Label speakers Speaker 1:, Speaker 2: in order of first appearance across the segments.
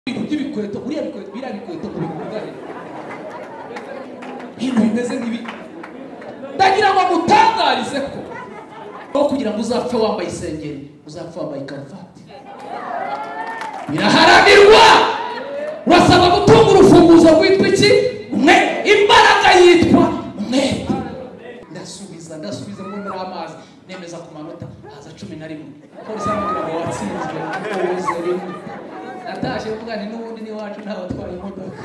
Speaker 1: ibyo ibikweto buriya bikweto biriya bikweto mu bikundane ibintu bimeze nk'ibi ndagira ngo mutangarize ko aho kugira ngo uzapfe wambaye isengeri uzapfe wambaye karuvati biraharanirwa urasaba gutunga urufunguzo rwitwa iki umwe imbaraga yitwa umwete ndasubiza ndasubiza ngo muri amazi nemeza ku manota haza cumi na rimwe polisi aramubwira ngo watsinzwe ukoze rimwe natashye mugani n'ubundi n'iwacu ntabatwara imodoka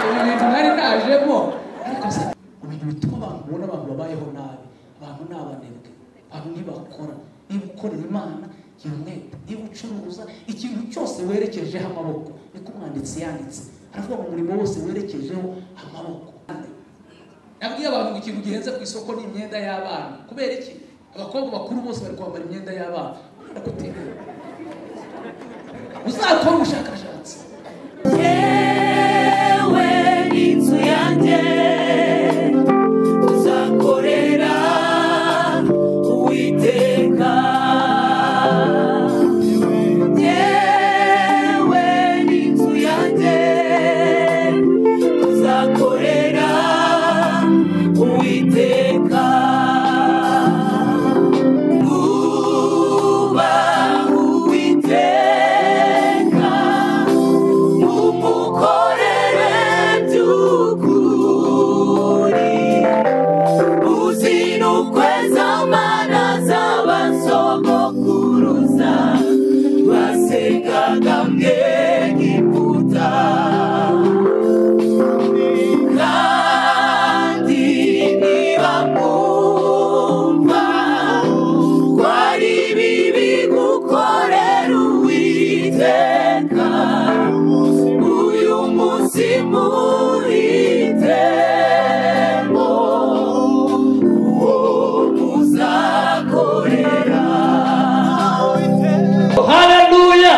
Speaker 1: ibi bintu nari najemo ariko se ibintu bituma abantu ubona abantu babayeho nabi abantu ni abanebwe abantu ntibakora niba ukorera imana gira umwete niba ucuruza ikintu cyose werekejeho amaboko niko umwanditsi yanditse aravuga ngo umurimo wose werekejeho amaboko nabwiye abantu ngo ikintu gihenze ku isoko ni imyenda y'abana kubera iki abakobwa bakuru bose bari kwambara imyenda y'abana wenda kutimera uzakore ubushakashatsi
Speaker 2: yewe n'inzu yanjye tuzakorera uwiteka yewe n'inzu yanjye tuzakorera uwiteka uba uwiteka umukorere by'ukuri uzinukwe amana z'abasogokuruza basengaga mwe giputa kandi niba mwumva ko ari bibi gukorera uwiteka uyu munsi muhitemo uwo muzakorera
Speaker 3: haleluya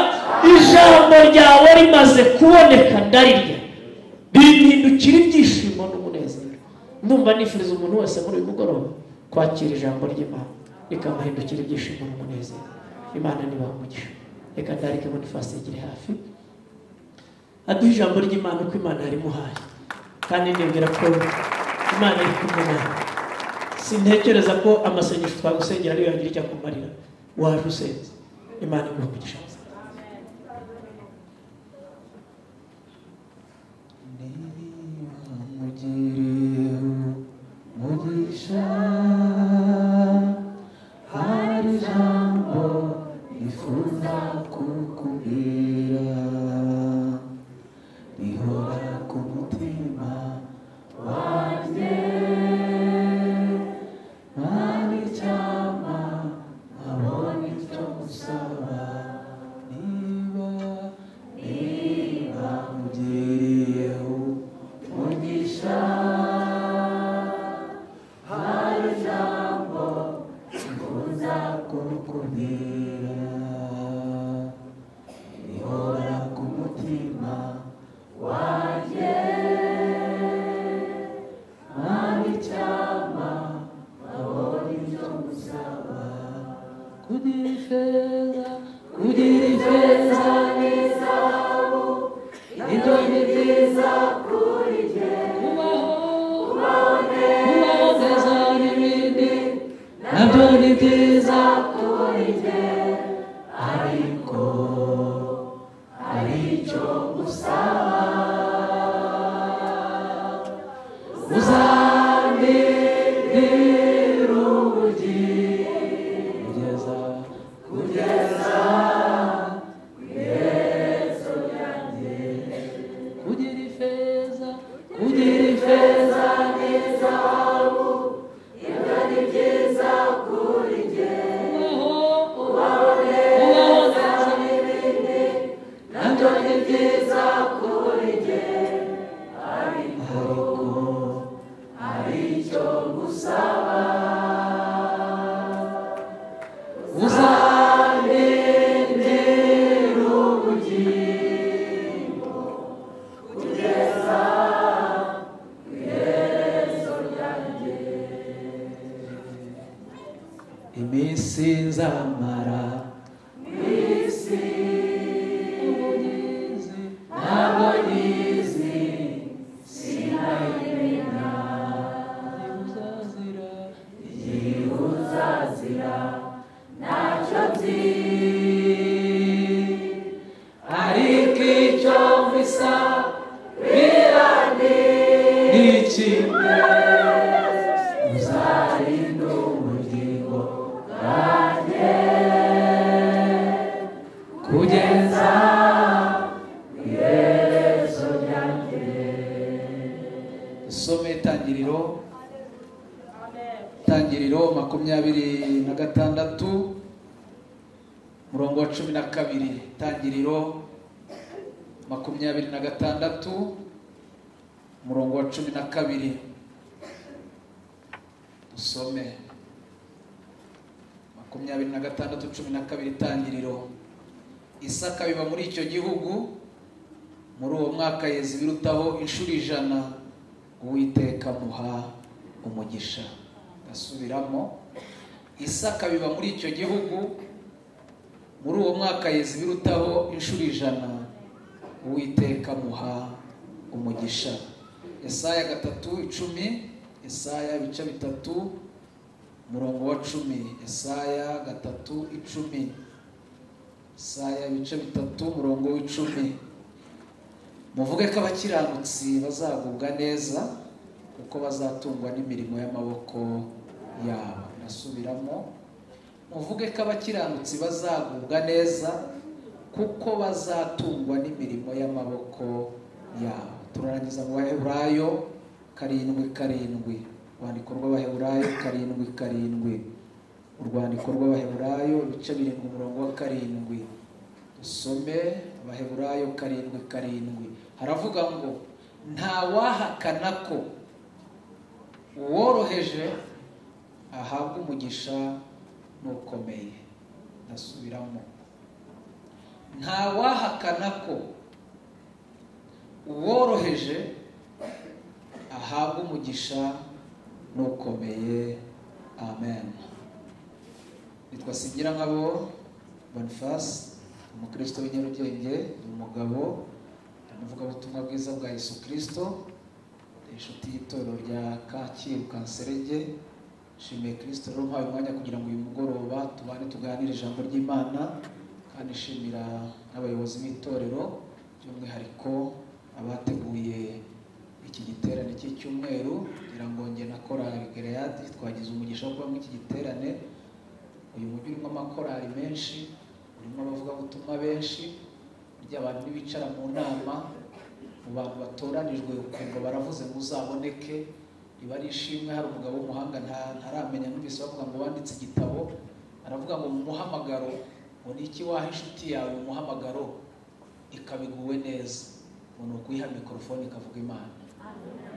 Speaker 3: ijambo ryawe rimaze kuboneka ndarirya bihindukira ibyishimo n'umunezero ndumva nifuriza umuntu wese muri uyu mugoroba kwakira ijambo ry'imana rikamuhindukira ibyishimo n'umunezero imana nibaha umugisha reka ndarike bonifasi yegere hafi aduha ijambo ry'imana uko imana yarimuhaye kandi ndibwira ko imana iri kumwe nawe sintekereza ko amasengesho twagusengera ariyo yagira icyo akumarira waje usenze imana iguha umugisha
Speaker 2: umugisha hari ijambo nifuza kukubwira rihora ku mutima wanjye hari icyama nkabona icyo gusaba niba niba nkugiriyeho umugisha hari ijambo nifuza kukubwira rihora ku mutima wanjye hari icyama nkabona icyo gusaba kugira ifeza kugira ifeza n'izahabu ibyo ni byiza kuri jye kubaho kubaho neza n'ibindi nabyo ni byiza kuri jye ariko hari icyo usaba uzandindira ubugi kugeza kugeza ku Yesu yanjye kugira ifeza kugira ifeza n'izahabu ibyo ni byiza kuri jye ariko hari icyo gusaba uzandindira ubugingo kugeza ku Yesu ryanjye iminsi nzamara mu isi ubu nizeye
Speaker 1: bisa birane n'ikimwe uzarinda ubugingo bwanjye kugeza isome itangiriro itangiriro makumyabiri na gatandatu murongo wa cumi na kabiri itangiriro makumyabiri na gatandatu umurongo wa cumi na kabiri dusome makumyabiri na gatandatu cumi na kabiri itangiriro isaka biba muri icyo gihugu muri uwo mwaka yeza ibirutaho inshuro ijana uwiteka muha umugisha ndasubiramo isaka biba muri icyo gihugu muri uwo mwaka yeza ibirutaho inshuro ijana uwiteka muha umugisha Yesaya gatatu icumi Yesaya ibice bitatu umurongo wa cumi Yesaya gatatu icumi Yesaya ibice bitatu umurongo w'icumi muvuge ko abakiranutsi bazagubwa neza kuko bazatungwa n'imirimo y'amaboko yabo nasubiramo muvuge ko abakiranutsi bazagubwa neza kuko bazatungwa n'imirimo y'amaboko yabo turarangiza mu baheburayo karindwi karindwi urwandiko rw'abaheburayo karindwi karindwi urwandiko rw'abaheburayo ibice birindwi umurongo wa karindwi dusome abaheburayo karindwi karindwi haravuga ngo nta wahakana ko uworoheje ahabwa umugisha n'ukomeye ndasubiramo nta wahakana ko uworoheje ahabwa umugisha n'ukomeye amen nitwa sigira nkabo bonifasi umukristo w'inyarugenge ni umugabo ni umuvugabutumwa bwiza bwa yesu kirisito ni inshuti y'itorero rya kacyiru kanserege nshimiye kirisito rero umpaye umwanya kugira ngo uyu mugoroba tubane tuganire ijambo ry'imana kandi nshimira n'abayobozi b'itorero by'umwihariko abateguye iki giterane cy'icyumweru kugira ngo nge na korari gereyadi twagize umugisha wo kubamo iki giterane uyu mujyi urimo amakorari menshi urimo abavugabutumwa benshi burya abantu ntibicara mu nama mu bantu batoranijwe ukumva baravuze muzaboneke riba ari ishimwe hari umugabo w'umuhanga ntaramenya numvise bavuga ngo wanditse igitabo aravuga ngo mu muhamagaro ngo ni iki waha inshuti yawe mu muhamagaro ikaba iguwe neza ngo ni ukuyiha mikorofone ikavuga imana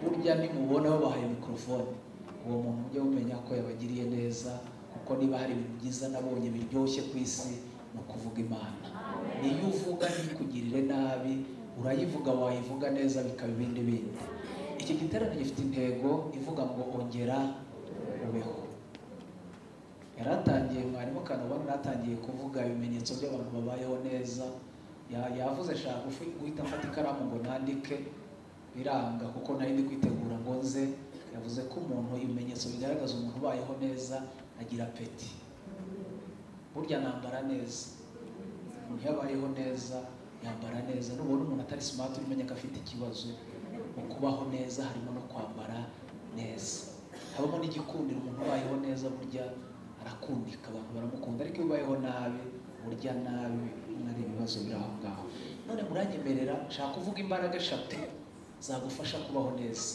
Speaker 1: burya nimubona babahaye mikorofone uwo muntu ujya umenya ko yabagiriye neza kuko niba hari ibintu byiza nabonye biryoshye ku isi ni ukuvuga imana niyo uvuga ntikugirire nabi urayivuga wayivuga neza bikaba ibindi bindi iki giterane gifite intego ivuga ngo ongera ubeho yaratangiye mwarimu kano ubona yaratangiye kuvuga ibimenyetso by'abantu babayeho neza Ya- yavuze nshaka gufu- guhita mfata ikaramu ngo nandike biranga kuko nari ndi kwitegura ngo nze yavuze ko umuntu ibimenyetso bigaragaza umuntu ubayeho neza agira apeti burya nambara neza umuntu iyo abayeho neza yambara neza nubona umuntu atari simati umenya ko afite ikibazo mu kubaho neza harimo no kwambara neza habamo n'igikundiro umuntu ubayeho neza burya arakundika abantu baramukunda ariko iyo ubayeho nabi burya nabi nari ibibazo biri aho ngaho none muranyemerera nshaka kuvuga imbaraga eshatu zagufasha kubaho neza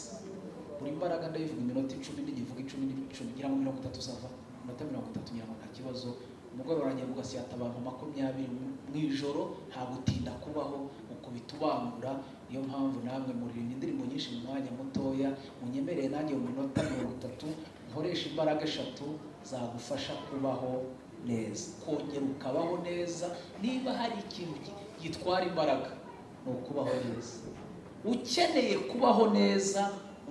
Speaker 1: buri mbaraga ndayivuga iminota icumi n'igivuga icumi n'icumi ngira ngo mirongo itatu zava iminota mirongo itatu ngira ngo nta kibazo umugoroba uragenda ugasiyata abantu makumyabiri mu ijoro nta gutinda kubaho ukubita ubangura niyo mpamvu namwe muririmba indirimbo nyinshi mu mwanya mutoya munyemereye nanjye mu minota mirongo itatu nkoresha imbaraga eshatu zagufasha kubaho neza kongera ukabaho neza niba hari ikintu gi- gitwara imbaraga ni ukubaho neza ukeneye kubaho neza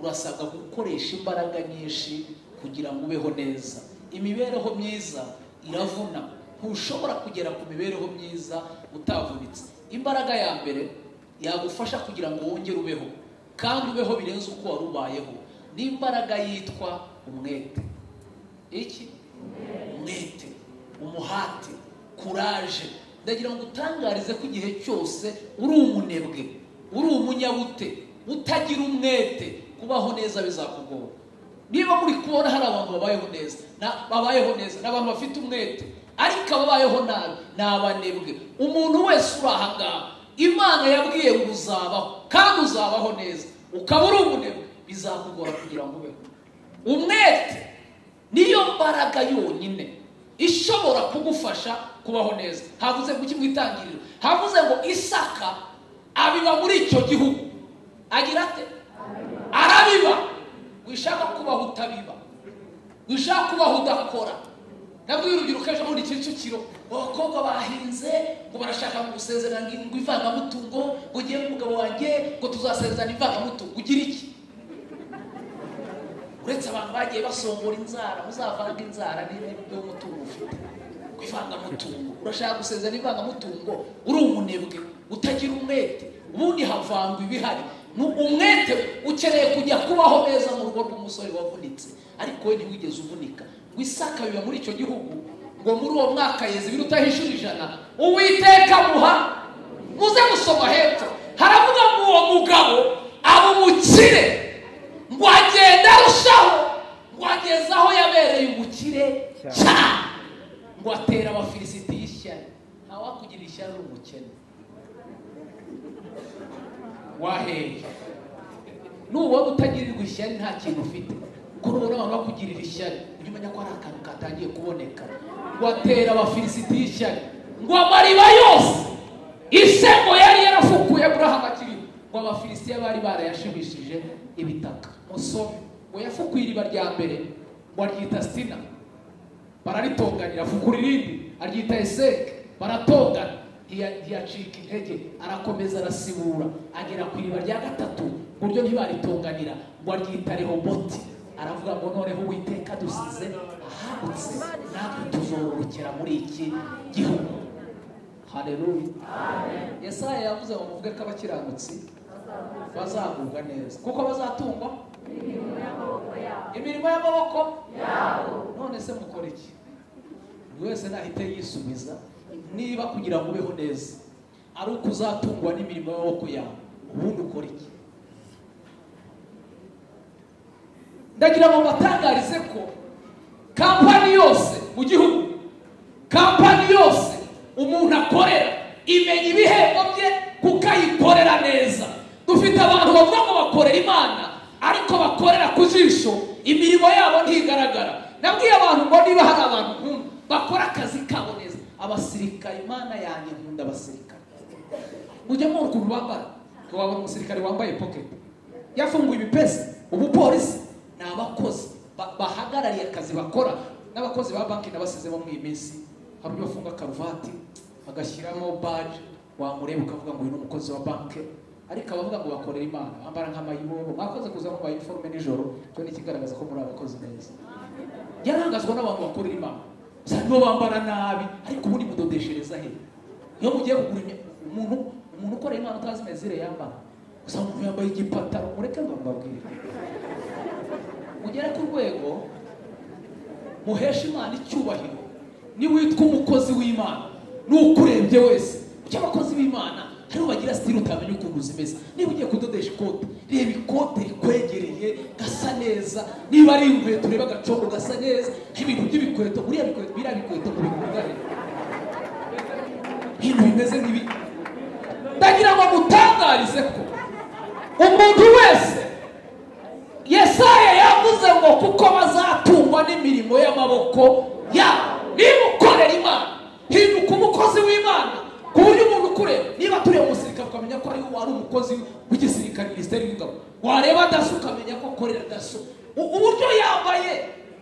Speaker 1: urasabwa gukoresha imbaraga nyinshi kugira ngo ubeho neza imibereho myiza iravuna ntushobora kugera ku mibereho myiza utavunitse imbaraga ya mbere yagufasha kugira ngo wongere ubeho kandi ubeho birenze uko wari ubayeho ni imbaraga yitwa umwete iki umwete umuhate kuraje ndagira ngo utangarize ko igihe cyose uri umunebwe uri umunyabute utagira umwete kubaho neza bizakugora niba muri kubona hari abantu babayeho neza na- babayeho neza ni abantu bafite umwete ariko ababayeho nabi ni abanebwe umuntu wese uri aha ngaha imana yabwiye ngo uzabaho kandi uzabaho neza ukaba uri umunebwe bizakugora kugira ngo ubeho umwete niyo mbaraga yonyine ishobora kugufasha kubaho neza havuze ku kimwitangiriro havuze ngo isaka abiba muri icyo gihugu agira ate arabiba wishaka kubaho utabiba wishaka kubaho udakora nabwo urubyiruko ejo bundi kicukiro abakobwa bahinze ngo barashaka ngo gusezerana ngo ngo ivangamutungo ngo ugiye n'umugabo wanjye ngo tuzasezerana ivangamutungo ugira iki uretse abantu bagiye basongora inzara muzavanga inzara niba ibyo umutungo ufite ku ivangamutungo urashaka gusezerana ivangamutungo uri umunebwe utagira umwete ubundi havangwa ibihari Ni umwete ukeneye kujya kubaho neza mu rugo rw'umusore wavunitse ariko we ntiwigeze uvunika ngo isaka biba muri icyo gihugu ngo muri uwo mwaka yeze ibiruta hishura ijana uwiteka muha muze gusoma hepfo haravuga ngo uwo mugabo aba umukire ngo agenda arushaho ngo ageze aho yabereye umukire cyane ngo atera abafilisiti y'ishyari ntawakugira ishyari uri umukene waheye nubona utagirirwa ishyari nta kintu ufite kuko nubona abantu bakugirira ishyari ujye umenya ko hari akantu katangiye kuboneka ngo atera abafilisiti y'ishyari ngo amariba yose isego yari yarafukuye aburahamu akiriho ngo abafilisitiya bari barayashimishije ibitaka musoro ngo yafukuye iriba rya mbere ngo aryita sina bararitonganira afukura irindi aryita eseke baratongana ntiya- ntiyacika intege arakomeza arasibura agera ku iriba rya gatatu ku buryo ntibaritonganira ngo aryita rehoboti aravuga ngo noneho uwiteka dusize ahabutse natwe tuzororokera muri iki gihugu haleluya yesaya yavuze ngo muvuge ko abakiranutsi bazagubwa neza kuko bazatungwa imirimo y'amaboko none se mukora iki buri wese nahita yisubiza niba kugira ngo ubeho neza ari uko uzatungwa n'imirimo y'amaboko yawe ubundi ukora iki ndagira ngo mbatangarize ko kampani yose mu gihugu kampani yose umuntu akorera imenya ibihembo bye kuko ayikorera neza dufite abantu bavuga ngo bakorera imana ariko bakorera ku jisho imirimo yabo ntigaragara nabwiye abantu ngo niba hari abantu nkunda bakora akazi kabo neza abasirikare imana yanjye nkunda abasirikare mujya mwumva ukuntu bambara ngo wabona umusirikare wambaye pocket yafunguye ibipesi ubupolisi ni abakozi ba- bahagarariye akazi bakora n'abakozi ba banki nabasizemo muri iyi minsi hari ubwo bafunga karuvati bagashyiramo baji wamureba ukavuga ngo uyu ni umukozi wa banki ariko abavuga ngo bakorera imana bambara nk'amayibobo mwakoze kuza mu mayiforume nijoro cyo ni ikigaragaza ko muri abakozi neza yarangazwa n'abantu bakorera imana gusa nibo bambara nabi ariko ubundi mudodeshereza he iyo mugiye kugura imya- umuntu umuntu ukorera imana utazi imezire yambara gusa umuntu yambaye igipataro mureke ngo mbabwire mugere ku rwego muhesha imana icyubahiro niwitwa umukozi w'imana n'ukurebye wese kuko abakozi b'imana hariho bagira sitiri utamenya ukuntu zimeze niba ugiye kudodesha ikote reba ikote rikwegereye gasa neza niba ari inkweto ureba agacongo gasa neza ibintu by'ibikweto buriya bikweto biriya bikweto mubikundane ibintu bimeze nk'ibi ndagira ngo mutangarize ko umuntu wese yesaya yavuze ngo kuko bazatungwa n'imirimo y'amaboko yabo niba ukorera imana hinduka umukozi w'imana ku buryo umuntu ukureba niba turiye umusirikare ukamenya ko ari wari umukozi w'igisirikare minisiteri w'ingabo wareba daso ukamenya ko akorera daso U- uburyo yambaye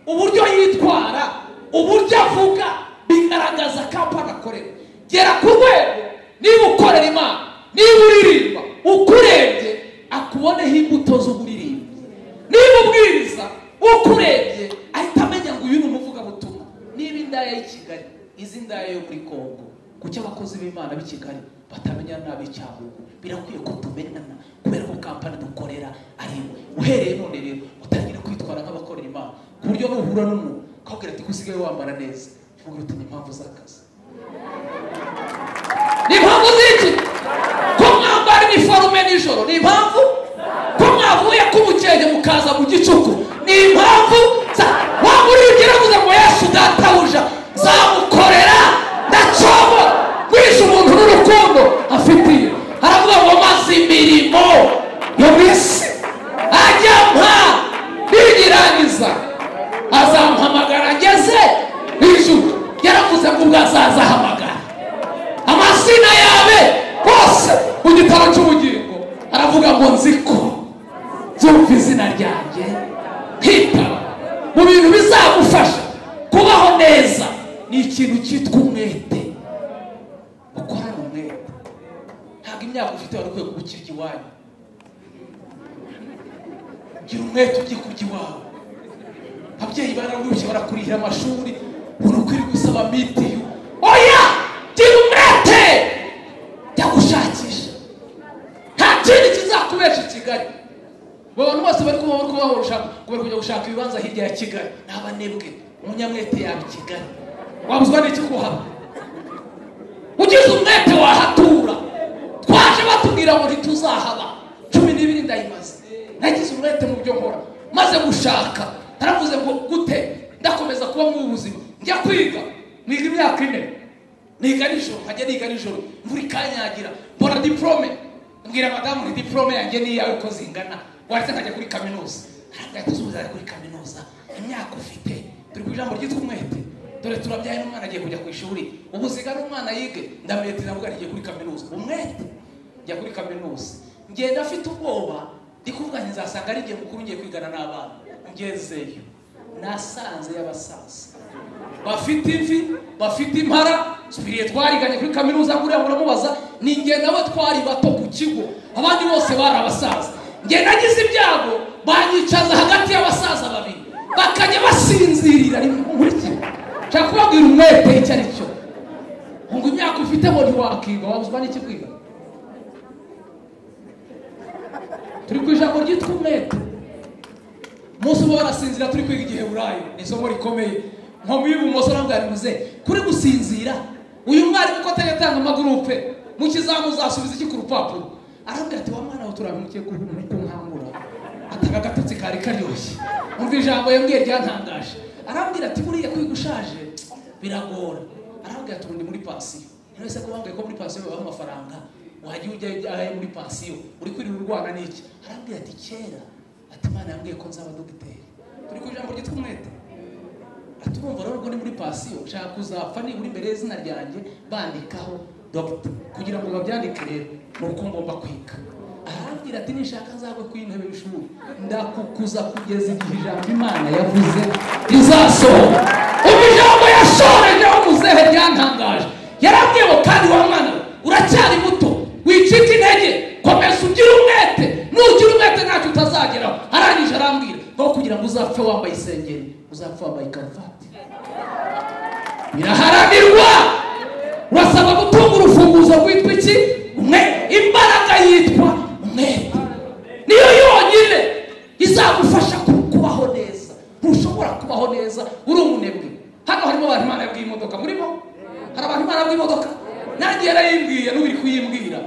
Speaker 1: uburyo yitwara uburyo avuga bigaragaza kampani akorera gera ku rwego niba ukorera imana niba uririmba ukurebye akuboneho imbuto z'uburirimbi niba ubwiriza ukurebye ahita amenya ngo uyu ni umuvugabutumwa niba indaya y'i kigali izi ndaya yo muri kongo kuki abakozi b'imana b'i kigali batamenya n'ab'icyangugu birakwiye ko tumenyana kubera ko kampani dukorera ari imwe uhereye none rero utangira kwitwara nk'abakorera imana ku buryo nuhura n'umuntu ukabwira ati ko usigaye wambara neza uvuga uti ni impamvu z'akazi ni impamvu z'iki ko mwambara iniforume nijoro z'ijoro ni impamvu ko mwavuye k'umukenge mukaza mu gicuku ni impamvu za waba urigira avuze ngo yesu databuja zamukorera ndacobo guhisha umuntu n'urukundo afitiye aravuga ngo maze imirimo yo mu isi ajya mpa niyirangiza azamuhamagara ageze ijuru yaravuze ngo ubwo azazahamagara amazina yawe hose mu gitabo cy'ubugingo aravuga ngo nzi ko byumva izina ryanjye nkitaba mu bintu bizagufasha kubaho neza ni ikintu cyitwa umwete ukorana umwete ntabwo imyaka ufite wari ukwiye gukirya iwanyu gira umwete ujye kurya iwawe ababyeyi bararushye barakurihira amashuri uri ukwiri gusaba mitiyu oya gira umwete jya gushakisha nta kindi kizakubesha i kigali abo bantu bose bari kuba bari kubaho gushaka kubera kujya gushaka ibibanza hirya ya kigali ni abanebwe umunyamwete yaba i kigali wabuzwa n'iki kuhaba ugize umwete wahatura twaje batubwira ngo ntituzahaba cumi n'ibiri ndayimaze nagize umwete mu byo nkora maze gushaka naravuze ngo gute ndakomeza kuba mu buzima njya kwiga niga imyaka ine niga nijoro nkajya niga nijoro imvura ikanyagira mbona diporome mbwira madamu ni diporome yanjye n'iyawe ko zingana wahise nkajya kuri kaminuza arangahita uzajya kuri kaminuza imyaka ufite turi ku ijambo ryitwa umwete dore turabyaye n'umwana agiye kujya ku ishuri ubu zigana umwana yige ndamwetera mvuga ntigiye kuri kaminuza umwete njya kuri kaminuza ngenda afite ubwoba ndi kuvuga nti nzasanga ari igihe mukuru ngiye kwigana n'abana ngezeyo nasanze y'abasaza bafite imvi bafite impara twiriye twariganye kuri kaminuza nguriya muramubaza ni njye nawe twari bato ku kigo abandi bose bari abasaza njye nagize ibyago banyicaza hagati y'abasaza babiri bakajya basinzirira rimwe nkurikije nshaka kubabwira umwete icyo ari cyo ngo imyaka ufite ngo ntiwakiga wabuzwa n'iki kwiga turi ku ijambo ryitwa umwete umunsi uba warasinzira turi kwiga igihe burayi ni isomo rikomeye nkomi y'ibumoso arambwarimuze kuri gusinzira uyu mwarimu ko atajya atanga amagurupe mu kizamu uzasubiza iki ku rupapuro arambwira ati wa mwana we turabimukiye ku nkangura atanga agatotsi kari karyoshye umva ijambo yambwiye ryantangaje arambwira ati buriya kwiga ushaje biragora arambwira ati ubundi muri pansiyo mwese ko bambwiye ko muri pansiyo babaha amafaranga wajya ujya ayo muri pansiyo uri kwirira urwana n'iki arambwira ati kera ati imana yambwiye ko nzaba dogiteri turi ku ijambo ryitwa umwete ati urumva rero ubwo ni muri pansiyo nshaka kuzapfa nibura imbere y'izina ryanjye bandikaho dogita kugira ngo babyandike rero ni uko ngomba kwiga arambwira ati nishaka nzagwe ku intebe y'ishuri ndakukuza kugeza igihe ijambo imana yavuze rizasohoka ubu ijambo yashoreje wamuzehe ryantangaje yarabwiye ngo kandi wa mwana we uracyari muto wicika intege komeza ugire umwete nugira umwete ntacyo utazageraho arangije arambwira aho kugira ngo uzapfe wambaye isengeri uzapfa wambaye karuvati biraharanirwa urasaba gutunga urufunguzo rwitwa iki umwe imbaraga yitwa umwete niyo yonyine izagufasha ku- kubaho neza ntushobora kubaho neza uri umunebwe hano harimo abantu imana yabwiye imodoka murimo hari abantu imana yabwiye imodoka nanjye yarayimbwiye n'ubiri kuyimbwira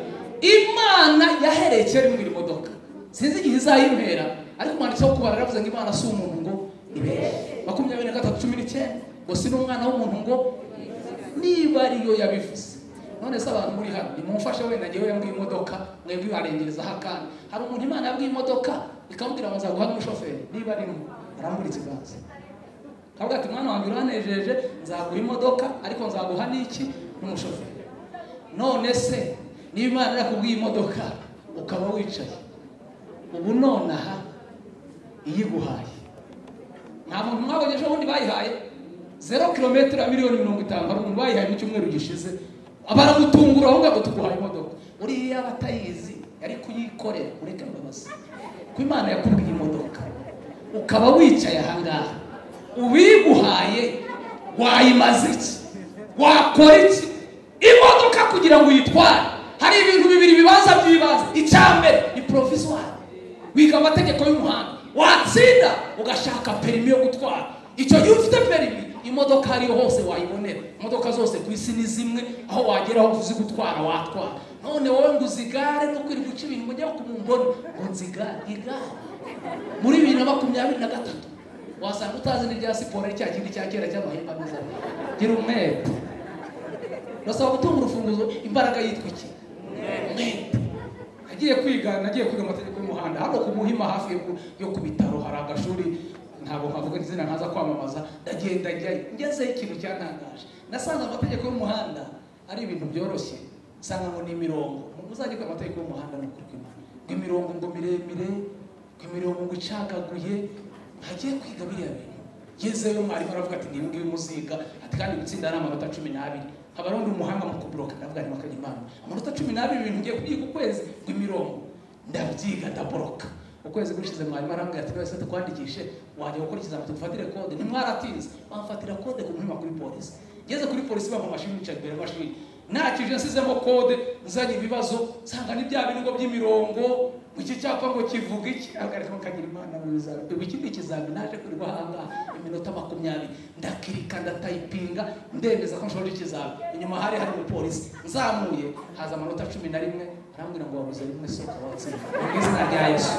Speaker 1: imana yahereye kera imbwira imodoka sinzi igihe izayimpera ariko umwanditsi wo kubara yaravuze ngo imana si umuntu ngo ibeshye makumyabiri na gatatu cumi n'icyenda ngo si n'umwana w'umuntu ngo niba ariyo yabivuze none se abantu muri hano nimumfashe wenda njyewe yambwiye imodoka mwebwe barengerezaho akandi hari umuntu imana yabwiye imodoka ikamubwira ngo nzaguha n'umushoferi niba ari mwe aramburitse gaze kavuga ati mwana wanjye uranejeje nzaguha imodoka ariko nzaguha n'iki n'umushoferi none se niba imana yakubwiye imodoka ukaba wicaye ubu nonaha iyiguhaye nta muntu mwabonye ejo bundi bayihaye zero kilometero miliyoni mirongo itanu hari umuntu bayihaye mu cyumweru gishize baramutungura aho ngaho tuguhaye imodoka uriya yaba atayizi yari kuyikorera ureka imbabazi ko imana yakubwiye imodoka ukaba wicaye ahangaha uwiguhaye wayimaze iki wakora iki imodoka kugira ngo uyitware hari ibintu bibiri bibanza by'ibanze icya mbere ni poroviswari wiga amategeko y'umuhanda watsinda ugashaka perimi yo gutwara icyo gihe ufite perimi imodoka ariyo hose wayibonera imodoka zose ku isi ni zimwe aho wagera aho uzi gutwara watwara none wowe ngo uzigare no kwirirwa guca ibintu ngo njyewe kumumbona ngo nzi igare igare muri bibiri na makumyabiri na gatatu wasanga utazi n'irya siporo ari cya kindi cya kera cy'amahembe ameze amwe gira umwete urasaba gutunga urufunguzo imbaraga yitwa iki umwete nagiye kwiga nagiye kwiga amategeko y'umuhanda hano ku muhima hafi yo ku- yo ku bitaro hari agashuri ntabwo nkavuga izina ntaza kwamamaza ndagenda njyayo ngezeyo ikintu cyantangaje nasanze amategeko y'umuhanda ari ibintu byoroshye nsanga ngo ni imirongo umuntu uzajya kwiga amategeko y'umuhanda ni ukuri kw'Imana ngo imirongo ngo miremire ngo imirongo ngo icagaguye ntagiye kwiga biriya bintu ngezeyo mwarimu aravuga ati ngibi ngibi muziga ati kandi gutsinda ni amanota cumi n'abiri haba ari undi muhanga mu kuburoka ndavuga nti makanya imana amanota cumi n'abiri ibintu ngiye kubyiga ukwezi ngo imirongo ndabyiga ndaboroka ukwezi gushize mwarimu arambwira ati wese tukwandikishe wajya gukora ikizami tugufatire kode ntimwaratinze bamfatira kode ku muhima kuri polisi ngeze kuri polisi bava mashini nicaye imbere y'amashini nakije nsizemo kode nzanye ibibazo nsanga ni bya biringo by'imirongo iki cyapa ngo kivuga iki ahagarika mukagira imana mwiza ubu iki ni ikizami naje kurirwa ahangaha iminota makumyabiri ndakirika ndatayipinga ndemeza ko nshoje ikizami inyuma hari hari umupolisi nzamuye haza amanota cumi na rimwe arambwira ngo wabuze rimwe sohoka watsinda mu izina rya yesu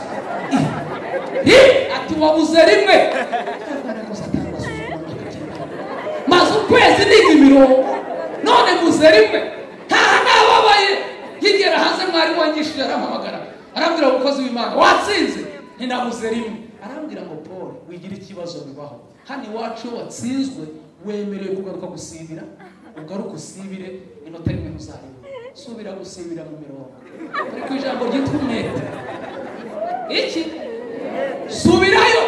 Speaker 1: Ih! Ih! ati wabuze rimwe Arwana ko Satani arasuzugura akagenda. maze ukwezi niga imirongo none muze rimwe ntaha nababaye nkigera hanze mwarimu wangishije arampamagara arambwira ngo umukozi w'imana watsinze ntinabuze rimwe arambwira ngo paul wigira ikibazo bibaho hano iwacu iyo watsinzwe wemerewe kugaruka gusibira ugaruke usibire inota rimwe ntuzareba subira gusibira mu mirongo ariko ijambo ryitwa umwete iki subirayo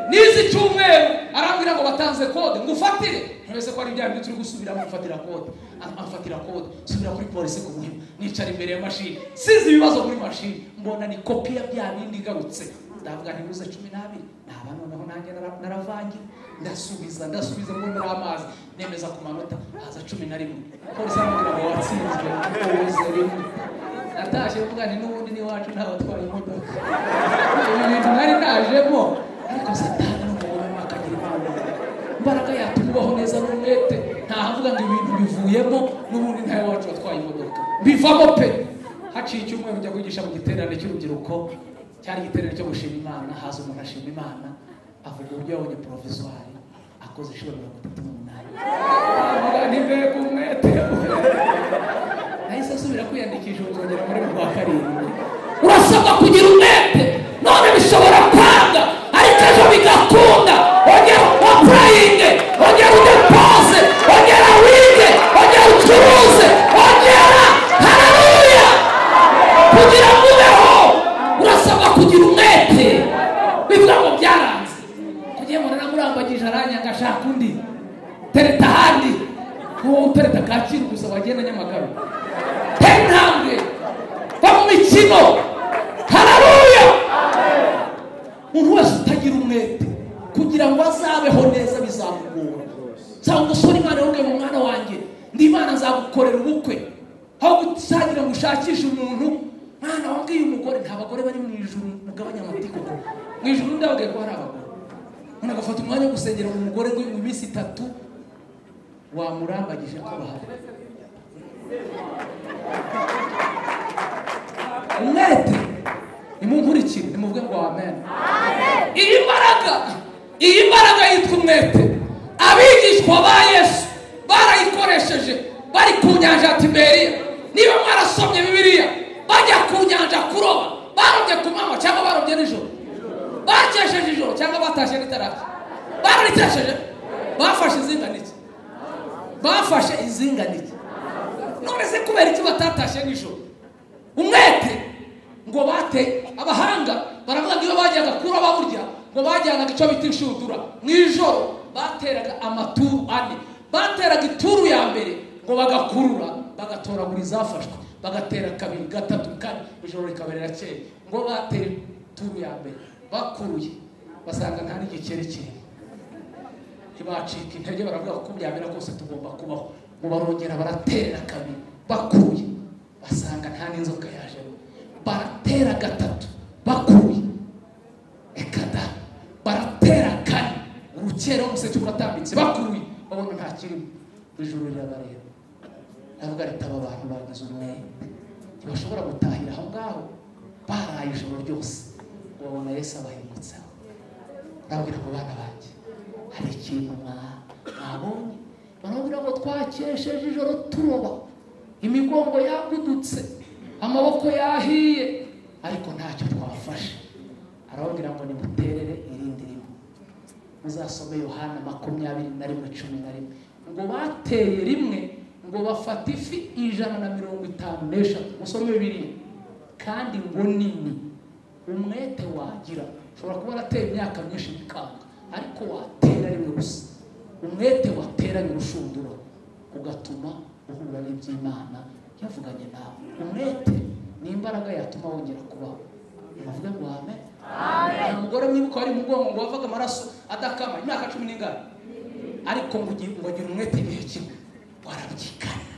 Speaker 1: n'izi cyumweru arambwira ngo batanze kode ngo ufatire ntibese ko ari bya bindi turi gusubira amfatira kode Am- amfatira kode subira kuri polisi ku muhima nicara imbere ya mashini sizi ibibazo muri mashini mbona ni kopi ya bya bindi igarutse ndavuga ntibuze cumi n'abiri naba noneho nanjye nara- naravangiye ndasubiza ndasubiza ngo muri amazi nemeza ku manota haza cumi na rimwe polisi arambwira ngo watsinzwe uweze rimwe natashye mvuga nti n'ubundi n'iwacu ntabatwaye imodoka ibi bintu nari najemo ariko satani ni umugore wakagira impano imbaraga yatuma ubaho neza n'umwete ntahavuga ngo ibintu bivuyemo n'ubundi ntayo wacu watwaye imodoka bivamo pe haciye icyumweru njya kwigisha mu giterane cy'urubyiruko cyari igiterane cyo gushima imana haza umuntu ashima imana avuga uburyo yabonye poroviswari akoze inshuro mirongo itatu n'umunani avuga ni mbega umwete nahise asubira kwiyandikisha ubu nzongera muri mu kwa karindwi urasabwa kugira umwete none bishobora kwanga ariko ejo bigakunda ongera wapurayinge ongera udepoze ongera wige ongera ucuruze ongera hararuya kugira ngo ubeho urasabwa kugira umwete bivuga ngo byaranze kugira ngo naramurambagije aranyanga ashaka undi tereta ahandi wowe utereta kacyiru gusa wagenda nyamagabe tera intambwe va mu mikino hararuya umuntu wese utagira umwete kugira ngo azabeho neza bizamugora nsaba umusore imana yabwiye mu mwana wanjye ndi imana nzagukorera ubukwe aho gusangira ngo ushakishe umuntu mwana wabwiye umugore nta bagore bari mu ijuru mugabanya amategeko mu ijuru ndabwiye ko hari abagore umuntu agafata umwanya wo gusengera mu mugore ngo mu minsi itatu wamurambagije ko bahari umwete nimunkurikire nimuvuge ngo amen iyi mbaraga iyi mbaraga yitwa umwete abigishwa ba yesu barayikoresheje bari ku nyanja ya tiberiya niba mwarasomye bibiliya bajya ku nyanja kuroba barobye ku manywa cyangwa barobye nijoro bakesheje ijoro cyangwa batashye ritaracya bararitesheje bafashe izinganike bafashe izinganike none se kubera iki batatashe nijoro umwete ngo bate abahanga baravuga ngo iyo bajyaga kura baburya ngo bajyanaga icyo bita inshundura mu ijoro bateraga amaturu ane bateraga ituru ya mbere ngo bagakurura bagatoragura izafashwe bagatera kabiri gatatu kane ijoro rikaberera kera ngo batera ituru ya mbere bakuruye basanga nta n'igikeri kirimo ntibacika intege baravuga ko byamera kose tugomba kubaho ngo barongera baratera kabiri bakuye basanga nta n'inzoka yajemo baratera gatatu bakuye reka da baratera kane urukera umuseke uratambitse bakuye babona nta kirimo ijuru rirabareba navuga ritaba abantu bagize umwete ntibashobora gutahira aho ngaho ntaraye ijoro ryose urabona yesu abahemutseho ndabwira ngo bana banjye hari ikintu mwa- mwabonye barabwira ngo twakesheje ijoro turoba imigongo yagudutse amaboko yahiye ariko ntacyo twafashe arababwira ngo nimuterere irindi rimwe muzasome yohana makumyabiri na rimwe cumi na rimwe ngo bateye rimwe ngo bafate ifi ijana na mirongo itanu n'eshatu musome bibiri kandi ngo nini umwete wagira ushobora kuba warateye imyaka myinshi bikanga ariko watera rimwe gusa umwete wateranye urushundura ugatuma uhura n'iby'imana yavuganye nawe umwete ni imbaraga yatuma wongera kubaho bavuga ngo amen nta mugore mwibuka wari mu bwonko ngo wavaga amaraso adakama imyaka cumi n'ingana ariko ngo ugi- ngo agira umwete igihe kimwe warabyigana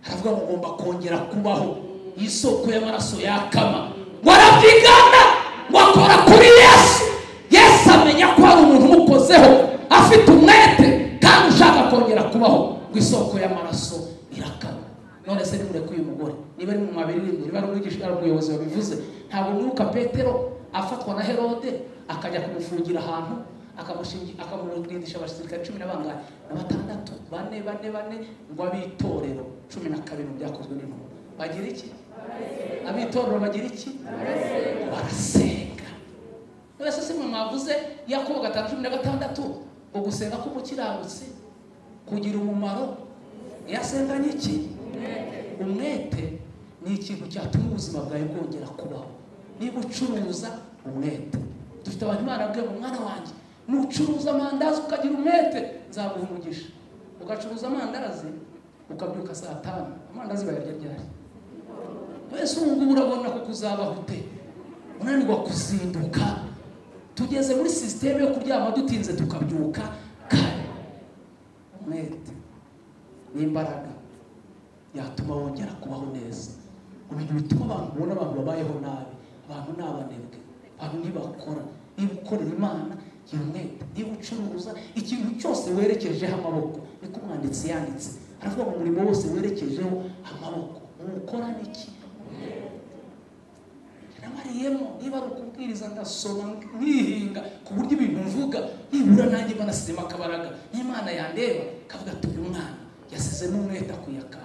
Speaker 1: aravuga ngo ngomba kongera kubaho iyi soko y'amaraso yakama ngo arabyigana ngo akora kuri yesu yesu amenya ko hari umuntu umukozeho afite umwete kandi ushaka kongera kubaho ngo isoko y'amaraso irakama none se nimureke uyu mugore niba ari mu mabiririmbo niba ari umwigisha ari umuyobozi wabivuze ntabwo mwibuka petero afatwa na herode akajya kumufungira ahantu akamushingi- akamurindisha abasirikare cumi na bangahe na batandatu bane bane bane ngo ab'itorero cumi na kabiri mu byakozwe n'intumwa bagira iki ab'itorero bagira iki Ngo barasenga mwese si mwe mwavuze yakobo gatanu cumi na gatandatu ngo gusenga k'umukiranutsi kugira umumaro yasenganye iki umwete ni ikintu cyatuma ubuzima bwawe bwongera kubaho niba ucuruza umwete dufite abantu imana yabwiye ngo mwana wanjye nucuruza amandazi ukagira umwete nzaguha umugisha ugacuruza amandazi ukabyuka saa tanu amandazi bayarya ryari mbese ubu ngubu urabona ko kuzabaho ute unanirwa kuzinduka tugeze muri sisiteme yo kuryama dutinze tukabyuka kare umwete ni imbaraga yatuma wongera kubaho neza mu bintu bituma abantu ubona abantu babayeho nabi abantu ni abanebwe abantu ntibakora niba ukorera imana gira umwete niba ucuruza ikintu cyose werekejeho amaboko niko umwanditsi yanditse aravuga ngo umurimo wose werekejeho amaboko uwukora niki namariyemo niba ari ukubwiriza ndasoma nkihinga ku buryo ibintu mvuga nibura nanjye mba nasizemo akabaraga n'imana yandeba kavuga ati uyu mwana yasizemo umwete akwiye akantu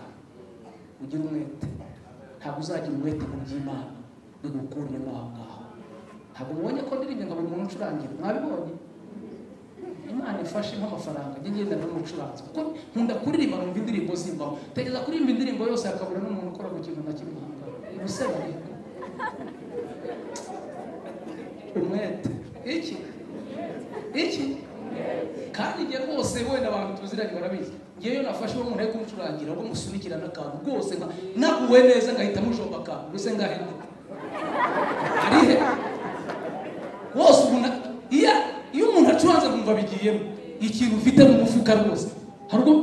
Speaker 1: ugire umwete ntabwo uzagira umwete mu by'imana bigukuremo aho ngaho ntabwo mubonye ko ndirimbo ngo buri muntu ucurangira mwabibonye imana ifashe nk'amafaranga njye ngenda n'umucuranzi kuko nkunda kuririmba numva indirimbo zimbamo tegeza kuririmba indirimbo yose hakabura n'umuntu ukora ku kintu na kimwe aha ngaha ubuseba ariko umwete iki iki kandi njye rwose wenda abantu tuziranye barabizi ngewe nafashe uwo muntu ari kumucurangira ubwo musunikirana akantu rwose nka naguwe neza ngahita mujomba akantu mbese ngahenda arihe wose umuntu iya iyo umuntu acuranze kumva bigiyemo ikintu ufite mu mufuka rwose hari ubwo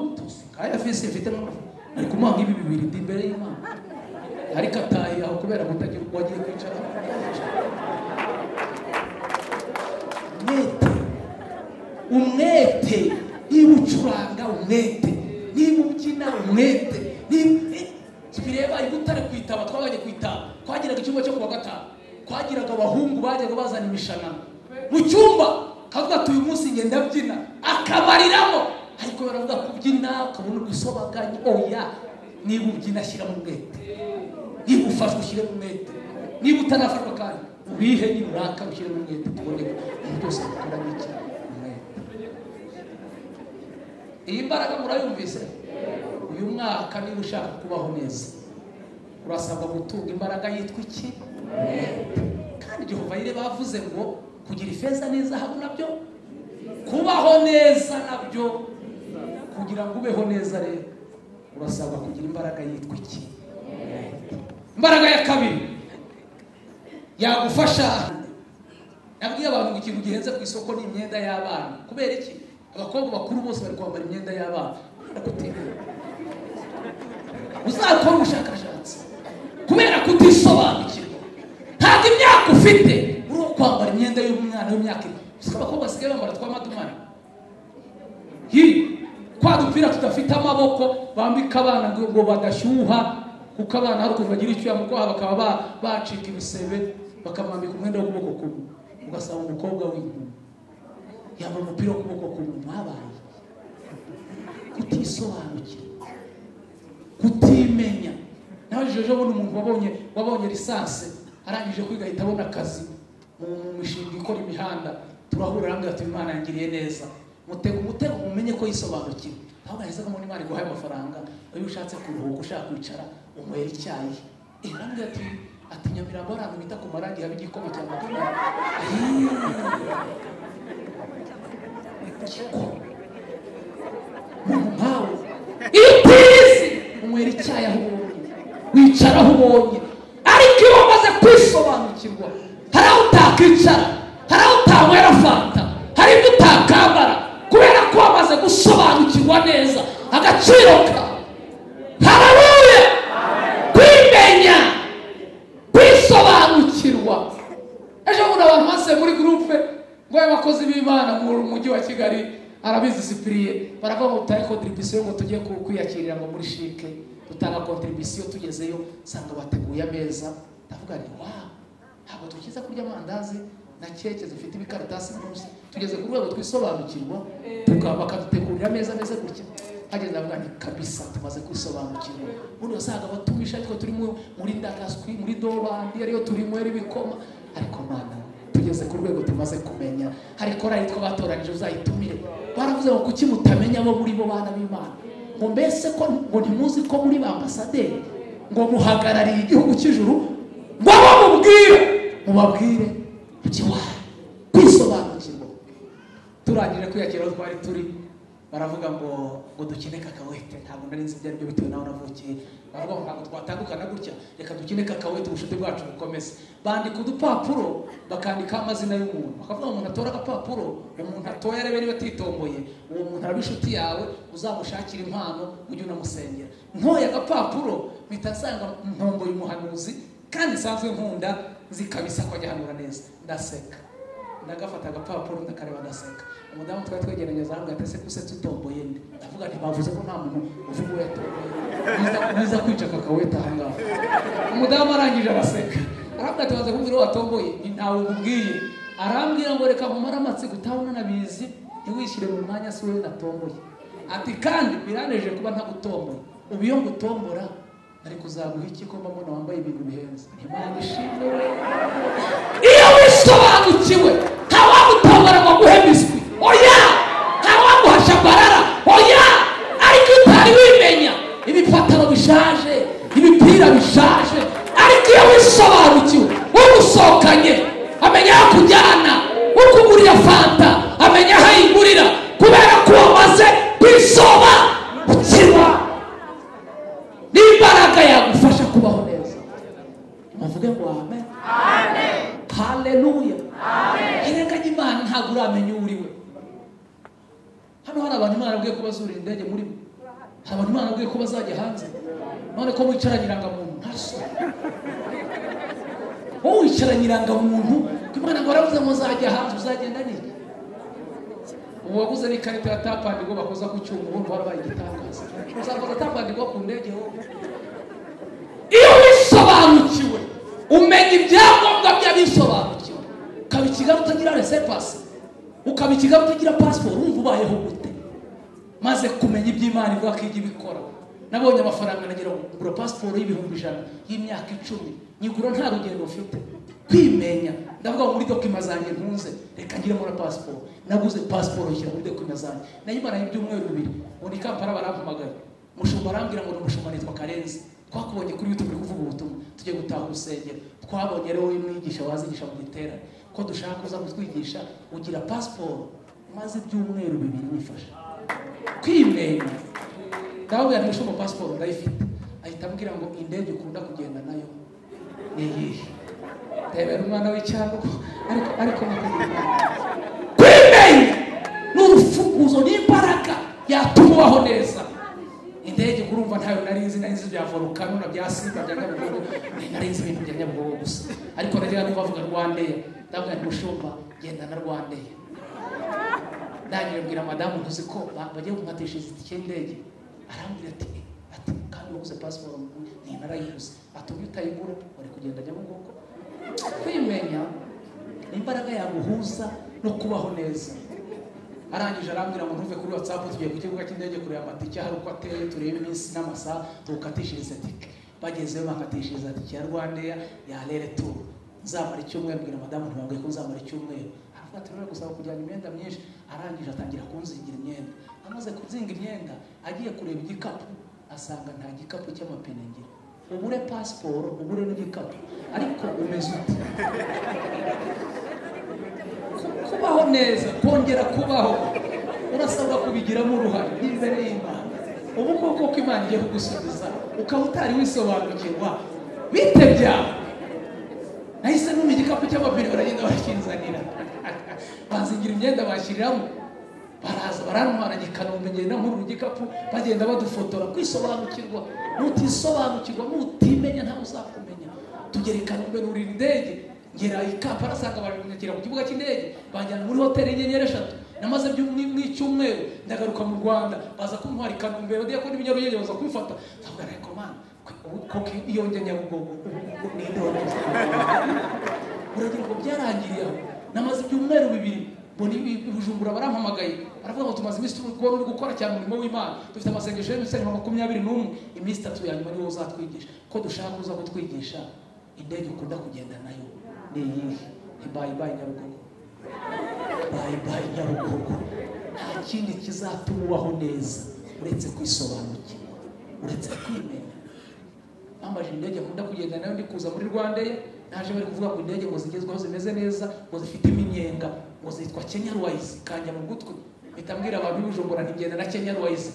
Speaker 1: ngaya fisi mfite mu mufuka ari kumuha nk'ibi bibiri ndi imbere y'imana ariko atahiye aho kubera kutagira uko agiye kwicara umwete umwete niba ucuranga umwete niba ubyina umwete niba bireba ibutare kwitaba twabajya kwitaba twagiraga icyumba cyo kuwa gatanu twagiraga abahungu bajyaga bazana imishanana mu cyumba kavuga ati uyu munsi ngenda mbyina akabariramo ariko baravuga kubyina ukabona ugusobaganya oya niba ubyina ashyiramo umwete niba ufashwe ushyiremo umwete niba utanafashwa kandi ubihe niruraka ushyiremo umwete tubone ko ibintu byose bikora n'iki umwete iyi mbaraga murayumvise uyu mwaka niba ushaka kubaho neza urasabwa gutunga imbaraga yitwa iki Umwete. kandi Jehova yire bavuze ngo kugira ifeza n'izahabu nabyo kubaho neza nabyo kugira ngo ubeho neza rero urasabwa kugira imbaraga yitwa iki imbaraga ya kabiri yagufasha nabwiye abantu ngo ikintu gihenze ku isoko ni imyenda y'abana kubera iki abakobwa bakuru bose bari kwambara imyenda y'abana kubera kutimenya uzakora ubushakashatsi kubera kutisobanukirwa ntabwo imyaka ufite uri uwo kwambara imyenda y'umwana w'imyaka ine gusa abakobwa basigaye bambara tw'amadumari hi kwa dupira tudafite amaboko bambika abana ngo ngo badashyuha kuko abana hari ukuntu bagira icyuya mu kwaha bakaba ba- bacika ibisebe bakamwambika umwenda w'ukuboko kumwe ugasaba umukobwa w'inkumi yambaye umupira w'ukuboko kumwe mwabaye kutisobanukira kutimenya nawe ejo bundi umuntu wabonye wabonye lisansi arangije kwiga ahita abona akazi mu mu mishinga ikora imihanda turahurira hamwe ati imana yangiriye neza mutega umutego mumenye ko yisobanukira ntabwo yahisemo ko imana iguhaye amafaranga iyo ushatse kuruhuka ushaka kwicara unywera icyayi irambwira ati ati nyamirambo hari ahantu bita ku marangi haba igikoma cya magana igikoma umuntu nkawe iyo utizi unywera icyayi aho ubonye wicara aho ubonye ariko iyo wamaze kwisobanukirwa hari aho utakwicara hari aho utanywera fanta hari ibyo utakambara kubera ko wamaze gusobanukirwa neza agaciro kawe harabuye kwimenya kwisobanukirwa ejo bundi abantu basuye muri gurupe ngo ayo bakozi b'imana mu mujyi wa kigali arabizi sipiriye baravuga ngo dutahe kontribisiyo ngo tujye ku- kwiyakirira ngo muri shike dutanga kontribisiyo tugezeyo usanga bateguye ameza ndavuga nti wawu ntabwo dukiza kurya amandazi na keke zifite ibikaratasi munsi tugeze ku rwego twisobanukirwa tuka- bakadutegurira ameza ameze gutya hageze ndavuga nti kabisa tumaze kwisobanukirwa ubundi wasanga abatumisha ariko turi mu- muri ndakaswi muri dobandi ariyo turi muri ibikoma ariko mana tugeze ku rwego tumaze kumenya hari korali twabatoranije uzayitumire baravuze ngo kuki mutamenya abo muri bo bana b'imana ngo mbese ko ngo ntimuzi ko muri ba ambasaderi ngo muhagarariye igihugu cy'ijuru ngo abo mubwire mubabwire mukiwaye kwisobanukirwa turangije kwiyakira aho twari turi baravuga ngo ngo dukine kakawete ntabwo nari nzi ibyo ari byo bitewe n'aho navukiye baravuga ngo ntabwo twatandukana gutya reka dukine kakawete ubucuti bwacu bukomeze bandika udupapuro bakandikaho amazina y'umuntu bakavuga ngo umuntu atora agapapuro umuntu atoye arebe niba atitomboye uwo muntu araba inshuti yawe uzamushakira impano ujye unamusengera ntoye agapapuro mpita nsanga ntomboye umuhanuzi kandi nsanzwe nkunda nzi kabisa ko ajyahanura neza ndaseka ndagafata agapapuro ndakareba ndaseka umudamu twari twegeranye zambwe ati ese kuse tutomboye nde ndavuga nti bavuze ko nta muntu uvuga uwo yatomboye Biza- biza kwica kakaweta aha ngaha umudamu arangije araseka arambwira ati baze kumbwira uwo watomboye ni ntawe umubwiye arambwira ngo reka nkumare amatsiko utabona nabizi ntiwishyire mu mwanya si wowe natomboye ati kandi biraneje kuba ntagutomboye ubu iyo ngutombora nari kuzaguha iki ko mba mbona wambaye ibintu bihenze imana ishimwe iyo wisobanukiwe nta wagutobora ngo aguhe biswi oya nta waguha shabarara oya ariko iyo utari wimenya ibipataro bishaje ibipira bishaje ariko iyo wisobanukiwe ugusohokanye amenya aho akujyana ukugurira fanta amenya aho ayigurira kubera ko wamaze kwisoma ukirwa n'imbaraga yagufasha kubaho neza muvuge ngo amen haleluya irenganya imana ntabwo uramenya uwo uri we hano hari abantu imana yabwiye ko bazurira indege muri bo hari abantu imana yabwiye ko bazajya hanze none ko wicaranye irangamuntu ntaso wowe wicaranye irangamuntu ko imana ngo baravuze ngo uzajya hanze uzagenda n'iki ubu waguze n'ikarita ya tapandi ngo bakoza ku cyuma ubundi warabaye igitangaza uzakoza tapandi ngo ku ndege wowe iyo wisobanukiwe umenya ibyangombwa by'abisobanukiwe ukaba i kigali utagira resepasi ukaba i kigali utagira pasiporo wumva ubayeho gute maze kumenya iby'imana ivuga ko ijya ibikora nabonye amafaranga nagira ngo ngura pasiporo y'ibihumbi ijana y'imyaka icumi nyigura nta rugendo mfite kwimenya ndavuga ngo muri dokima zanjye ntunze reka ngiremo na pasiporo naguze pasiporo nshyira muri dokima zanjye nayimaranye ibyumweru bibiri ngo ni kampala barampamagaye umushumba arambwira ngo ni umushumba nitwa karenzi twakubonye kuri youtube uri kuvuga ubutumwa tujye gutaha urusengero twabonye rero wowe mwigisha wazigisha mu giterane ko dushaka kuza kutwigisha ugira pasiporo maze ibyumweru bibiri bifasha kwimenya ndababwira nti mushumba pasiporo ndayifite ahita ambwira ngo indege ukunda kugenda nayo ni iyihe ndebera umwana w'icyangugu ariko ariko nakugenda kwimenya ni urufunguzo n'imbaraga yatuma ubaho neza indege kurumva ntayo nari nzi nari nzi bya volukano na bya simba bya nyabugogo nari nari nzi ibintu bya nyabugogo gusa ariko najyaga numva avuga rwandeya ndavuga nti mushumba genda na rwandeya ndangije mbwira madamu ntuzi ko ba- bagiye kumatisha itike y'indege arambwira ati ati kandi waguze pasiporo ni narayiguze ati ubu utayigura wari kugenda nyabugogo kwimenya kumenya imbaraga yaguhuza no kubaho neza arangije arambwira ngo ntuve kuri watsapu tugiye ku kibuga cy'indege kureba amatike hari uko ateye turebe iminsi n'amasaha tukatishiriza tike bagezeyo bakatishiriza tike ya rwandeya ya rere turu nzamara icyumweru mbwira madamu ntibabwiye ko nzamara icyumweru aravuga ati rero gusaba kujyana imyenda myinshi arangije atangira kunzingira imyenda amaze kuzinga imyenda agiye kureba igikapu asanga nta gikapu cy'amapine ngira ubure pasiporo ubure n'igikapu ariko umeze ute kubaho neza kongera kubaho urasabwa kubigiramo uruhare n'imbere y'imana ubu bwoko bw'imana igiye kugusubiza ukaba utari wisobanukirwa bite byawe nahise numa igikapu cy'amapine baragenda barakinzanira bazingira imyenda bashyiriramo baraza barantwara gikanombe ngenda nkurura igikapu bagenda badufotora kwisobanukirwa nutisobanukirwa nutimenya ntawe uzakumenya tugera i kanombe nurira indege ngera i kampala asanga babimunyakira ku kibuga cy'indege banjyana muri hoteli y'inyenyeri eshatu namaze by'u- mu mu icyumweru ndagaruka mu rwanda baza kuntwara i kanombe badiye ko n'ibinyaruyenye baza kumfata ndavuga reko mana koko iyo njya nyabugogo ubu ni ndongo uragira ngo byarangiriye aho namaze ibyumweru bibiri mbona ibi- bujumbura barampamagaye baravuga ngo tumaze iminsi turi kubona uri gukora cyane umurimo w'imana dufite amasengesho y'imisozi nka makumyabiri n'umwe iminsi itatu ya nyuma niwo uzatwigisha ko dushaka uza kutwigisha indege ukunda kugenda nayo ni iyihe ntibaye ibaye nyarugogo bayi bayi nyarugogo nta kindi kizatuma ubaho neza uretse kwisobanukirwa uretse kwimenya bambaje indege nkunda kugenda nayo ndi kuza muri rwanda naje bari kuvuga ngo indege ngo zigezweho zimeze neza ngo zifite iminyenga ngo zitwa kenya ruwayizi kanja mu gutwi mpita mbwira abantu b'ibujumbura ntigenda na kenya ruwayizi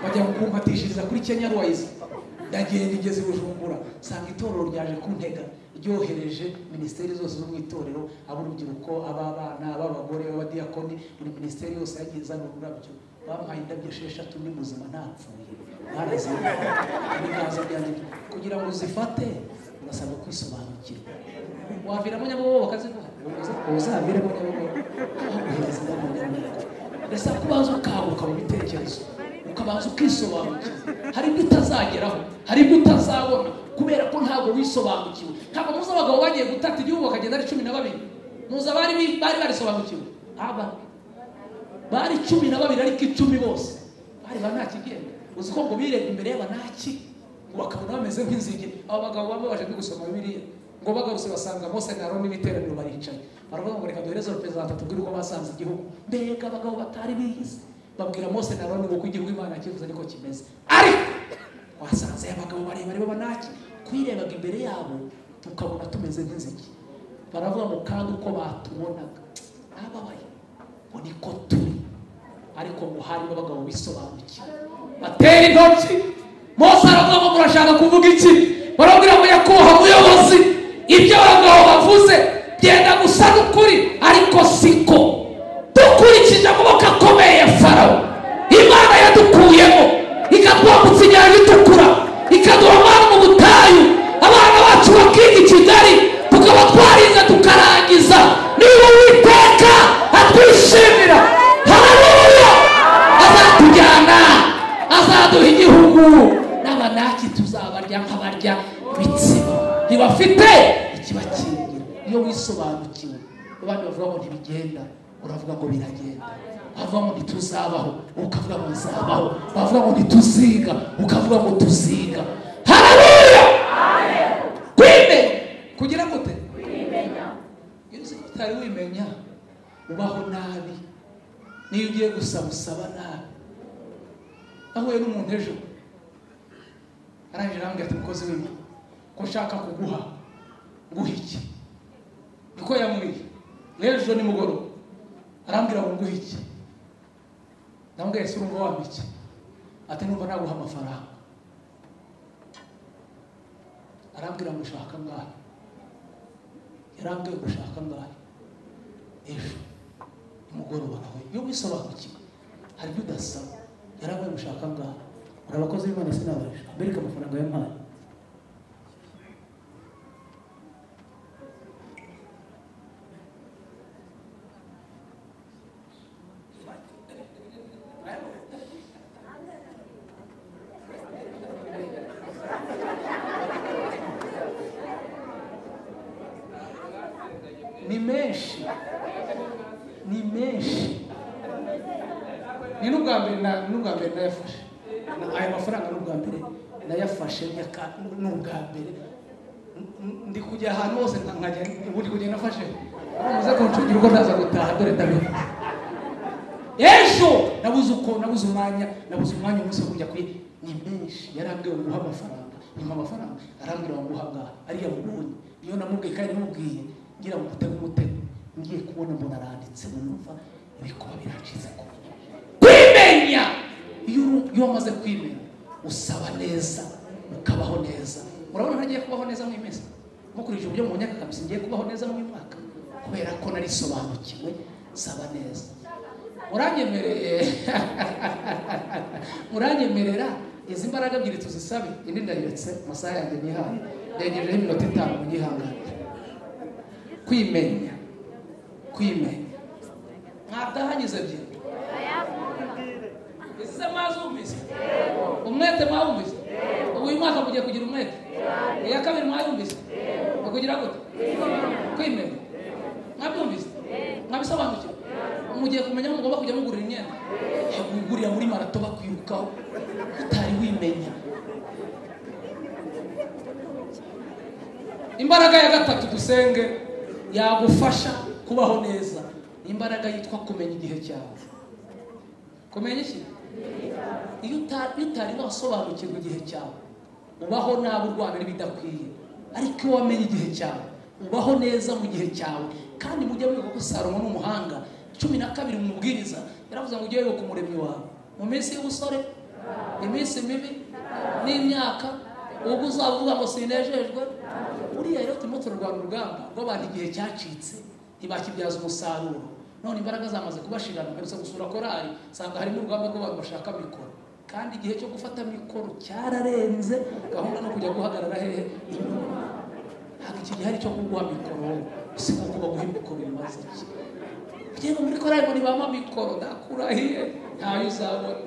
Speaker 1: bajya kumpatishiriza kuri kenya ruwayizi ndagenda igeze i bujumbura nsanga itorero ryaje kuntega ryohereje minisiteri zose zo mu itorero ab'urubyiruko ab'abana ab'abagore ab'abadiyakoni buri minisiteri yose yagiye izana ururabyo bampaye indabyo esheshatu ndi muzima ntapfuye barazihaye ibiganza byanjye kugira ngo uzifate urasabwa kwisobanukirwa waviramo nyabugogo bakaziguha uzaviremo nyabugogo baguhereza indabyo nyabugogo mbese kubanza ukanguka mu bitekerezo ukabanza ukisobanukira hari ibyo utazageraho hari ibyo utazabona kubera ko ntabwo wisobanukiwe ntabwo muzi abagabo bagiye gutata igihugu bakagenda ari cumi na babiri muzi abari bi- bari barisobanukiwe aba bari cumi na babiri ariko icumi bose bari ba ntakigenda uzi ko ngo birebye imbere y'abanaki ngo bakabona bameze nk'inzige abo bagabo bamwe baje gusoma biriya ngo bagarutse basanga mose na aroni n'iteraniro baricaye baravuga ngo reka duhereze perezida batatu tubwire uko basanze igihugu mbega abagabo batari biyizi babwira mose na aroni ngo ko igihugu imana yakivuze niko kimeze ariko wasanze abagabo barebare b'abanaki twirebaga imbere yabo tukabona tumeze nk'inzige baravuga ngo kandi uko batubonaga ntababaye ngo niko turi ariko ngo harimo abagabo bisobanukiwe batera intoki mose aravuga ngo murashaka kuvuga iki barabwira ngo nyakubahwa muyobozi ibyo abagabo bavuze byenda gusa n'ukuri ariko siko dukurikije amaboko akomeye ya farawo imana yadukuyemo ikatwambutsa inyanja itukura ikaduha amana mu butayu abana bacu bakiga i kigali tukaba twarize tukarangiza niba uwiteka atwishimira haleluya azatujyana azaduha igihugu n'abanaki tuzabarya nk'abarya ibitsiba ntibafite ikibakingira iyo wisobanukiwe abandi bavuga ngo ntibigenda uravuga ngo biragenda bavuga ngo ntituzabaho ukavuga ngo nzabaho bavuga ngo ntituziga ukavuga ngo tuziga haleluya kwimenya kugira gute iyo uzi ko utari wimenya ubaho nabi niyo ugiye gusaba usaba nabi nahuye n'umuntu ejo arangije arambwira ati mukozi w'imana ko nshaka kuguha nguha iki niko yambwiye n'ejo nimugoroba arambwira ngo nguhe iki ndamubwira ese urumva wampa iki ati numva naguha amafaranga arambwira ngo ushaka angahe yarambwiye ngo ushaka angahe ejo nimugoroba nawe iyo wisobanukiwe hari ibyo udasaba yarabonye gushaka ngaha hari abakozi b'imana sinabaje bereka amafaranga yampaye ni menshi ni menshi ni n'ubwa mbere na- n'ubwa mbere nayafashe Na- ayo mafaranga n'ubwa mbere nayafashe nyaka n'ubwa mbere N- n- ndi kujya ahantu hose nka- nkajya buri kugenda afashe muze kuncungira uko ndaza gutaha dore ndabiha ejo nabuze uko nabuze umwanya nabuze umwanya umunsi wo kujya kuri ni menshi yarambwiye ngo nguhe amafaranga nyuma amafaranga arambwira ngo nguhe angahe ariya mubonye niyo namubwiye kandi namubwiye ngira ngo mutege umutego ngiye kubona mbona aranditse numva ibikuba biraciza ku kwimenya iyo uru- iyo wamaze kwimenya usaba neza ukabaho neza urabona ntagiye kubaho neza mu meza nkurikije uburyo mu myaka kabisa ngiye kubaho neza mu mwaka kubera ko narisobanukiwe saba neza uranyemereye uranyemerera izi mbaraga ebyiri tuzisabe indi ndayiretse amasaha yanjye nihaye ndengejeho iminota itanu munyihangane kwimenya kwimenya mwatahanyuze ebyiri ese mwazumvise umwete mwawumvise ubu uyu mwaka mugiye kugira umwete iya kabiri mwayumvise ukugira gute kwimenya mwabyumvise mwabisobanukiwe mugiye kumenya ngo mugomba kujya mugurira imyenda wigurira muri marato bakwirukaho utari wimenya imbaraga ya gatatu dusenge yagufasha kubaho neza ni imbaraga yitwa kumenya igihe cyawe kumenya iki iyo uta- iyo utari wasobanukirwa igihe cyawe ubaho nabi urwana n'ibidakwiye ariko iyo wamenye igihe cyawe ubaho neza mu gihe cyawe kandi mujye mwibuka ko salomo ni umuhanga cumi na kabiri mu mubwiriza yaravuze ngo ujye wibuka umuremyi wawe mu minsi y'ubusore iminsi mibi n'imyaka ubwo uzavuga ngo sinejejwe uriya rero turimo turarwana urugamba rw'abantu igihe cyacitse ntibakibyaza umusaruro none imbaraga zamaze kubashirana mperutse gusura korari nsanga harimo urugamba rw'abantu bashaka mikoro kandi igihe cyo gufata mikoro cyararenze gahunda no kujya guhagarara hehe inyuma ntabwo iki gihe ari icyo kuguha mikoro usibye ko baguha mikoro bimaze iki ugenda muri korari ngo ntibama mikoro ndakurahiye ntayo uzabona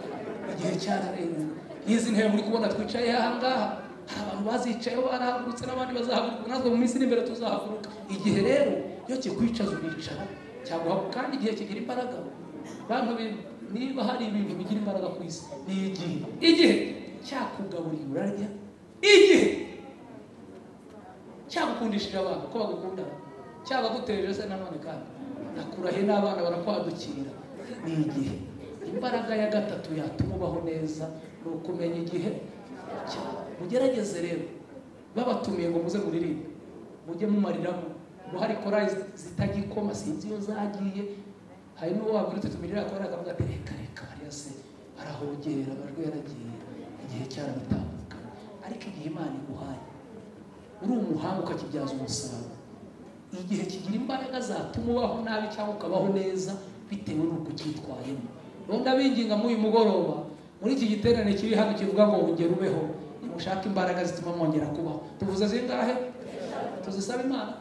Speaker 1: igihe cyararenze nk'izi ntebe muri kubona twicaye aha ngaha hari abantu bazicayeho barahagurutse n'abandi bazahaguruka natwe mu minsi iri imbere tuzahaguruka igihe rero iyo kikwicaza uricara cyaguha kandi igihe kigira imbaraga bantu bimwe niba hari ibintu bigira imbaraga ku isi ni igihe igihe cyakugaburiye urarya igihe cyagukundishije abantu ko bagukunda cyagaguteje se nanone kandi nakurahiye n'abana barakwadukira ni igihe imbaraga ya gatatu yatuma ubaho neza ni ukumenya igihe cyawe mugerageze rero babatumiye ngo muze muririmbe mujye mumariramo ubu hari korali zitagikoma sinzi iyo zagiye hari n'uwo wabwira tutumirira korali akavuga ati reka reka bariya se barahogera amajwi yaragiye igihe cyarabitambuka ariko igihe imana iguhaye uri umuhanga ukakibyaza umusaruro igihe kigira imbaraga zatuma ubaho nabi cyangwa ukabaho neza bitewe n'uko ucyitwayemo rero ndabinginga muri uyu mugoroba muri iki giterane kiri hano kivuga ngo wongere ubeho nimushake imbaraga zituma mwongera kubaho tuvuze zingahe tuzisaba imana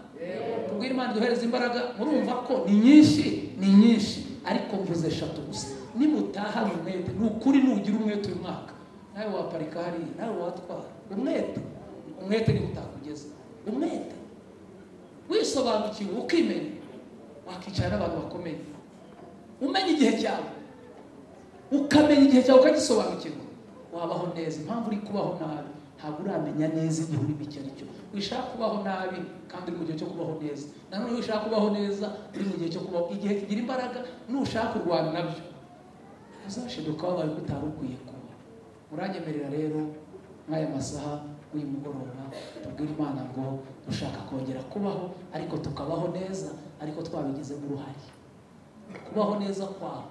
Speaker 1: tubwire imana duhereze imbaraga murumva ko ni nyinshi ni nyinshi ariko mvuze eshatu gusa nimutaha umwete ni ukuri nugira umwete uyu mwaka nawe waparika hariya nawe watwara umwete umwete niho utakugeza umwete wisobanukiwe ukimenya wakicara n'abantu bakomeye umenya igihe cyawe ukamenya igihe cyawe ukagisobanukirwa wabaho neza impamvu uri kubaho nabi ntabwo uramenya neza igihe urimo icyo ari cyo wishaka kubaho nabi kandi uri mu gihe cyo kubaho neza nanone wishaka kubaho neza uri mu gihe cyo kubaho igihe kigira imbaraga nushaka kurwana nabyo uzashiduka wabaye ko utari ukwiye kuba uranyemerera rero nk'aya masaha uyu mugoroba tubwire imana ngo dushaka kongera kubaho ariko tukabaho neza ariko twabigizemo uruhare kubaho neza kwawe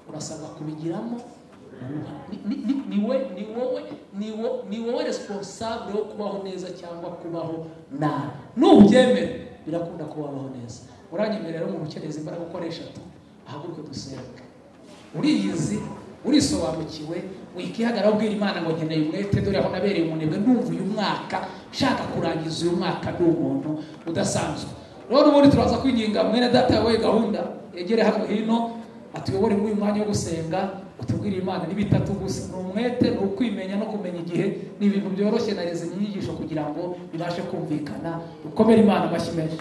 Speaker 1: urasabwa kubigiramo uruhare. Ni- ni- ni- ni we- ni wowe ni wo- ni wowe responsable wo kubaho neza cyangwa kubaho nabi nubyemera birakunda ko wabaho neza uranyemerera rero umuntu ukeneye izi imbaraga ukoresha tu ahaguruke dusenge uriyizi urisobanukiwe wikihagarara ubwira imana ngo nkeneye umwete dore aho nabereye umunebwe ndumva uyu mwaka nshaka kurangiza uyu mwaka ndi umuntu udasanzwe rero ubundi turaza kwinginga mwene data yawe gahunda yegere hano hino atuyobore muri uyu mwanya wo gusenga utubwire imana n'ibitatu gusa ni umwete ni ukwimenya no kumenya igihe ni ibintu byoroshye na rezo inyigisho kugira ngo bibashe kumvikana dukomere imana amashyi menshi